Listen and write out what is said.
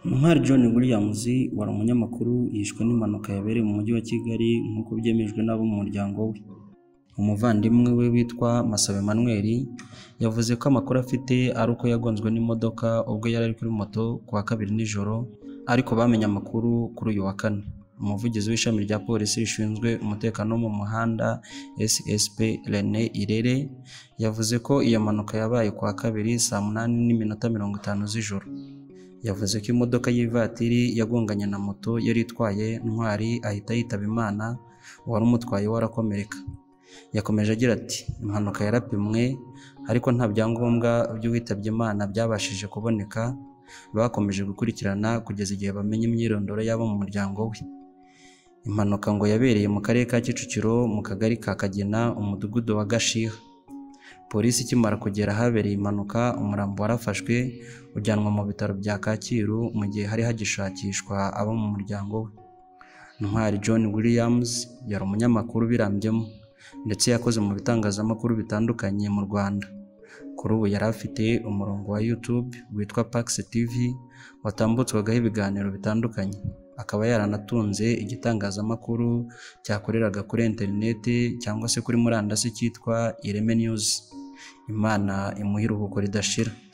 Umwari John Williams wari umunyamakuru yishwe n'impanuka yabereye mu mujyi wa Kigali nk'uko byemejwe n'abo mu muryango we. Umuvandimwe we witwa Masabo Emmanuel yavuze ko amakuru afite ari uko yagonzwe n'imodoka ubwo yari ari kuri moto ku wa kabiri nijoro ariko bamenye amakuru kuri uyu wa kane. Umuvugizi w'ishami rya polisi rishinzwe umutekano wo mu muhanda SSP Rene Irere yavuze ko iyo mpanuka yabaye ku wa kabiri saa munani n'iminota mirongo itanu z'ijoro. Yavuze ko imodoka y'ivatiri yagonganye na moto yari itwaye Ntwari ahita yitaba Imana uwari umutwaye we arakomereka. Yakomeje agira ati “Impanuka yarapimwe ariko nta byangombwa by'uwitabye Imana byabashije kuboneka bakomeje gukurikirana kugeza igihe bamenye imyirondoro y'abo mu muryango we. Impanuka ngo yabereye mu karere ka Kicukiro mu kagari ka Kagena umudugudu wa Gashiha. Polisi ikimara kugera ahabereye impanuka umurambo warafashwe ujyanwa mu bitaro bya Kacyiru mu gihe hari hagishakishwa abo mu muryango we. Ntwari John Williams yari umunyamakuru ubirambyemo ndetse yakoze mu bitangazamakuru bitandukanye mu Rwanda. Kuri ubu yari afite umurongo wa YouTube witwa Pax TV watambutswagaho ibiganiro bitandukanye, akaba yaranatunze igitangazamakuru cyakoreraga kuri interineti cyangwa se kuri murandasi cyitwa Ireme News. Imana imuhe iruhuko ridashira.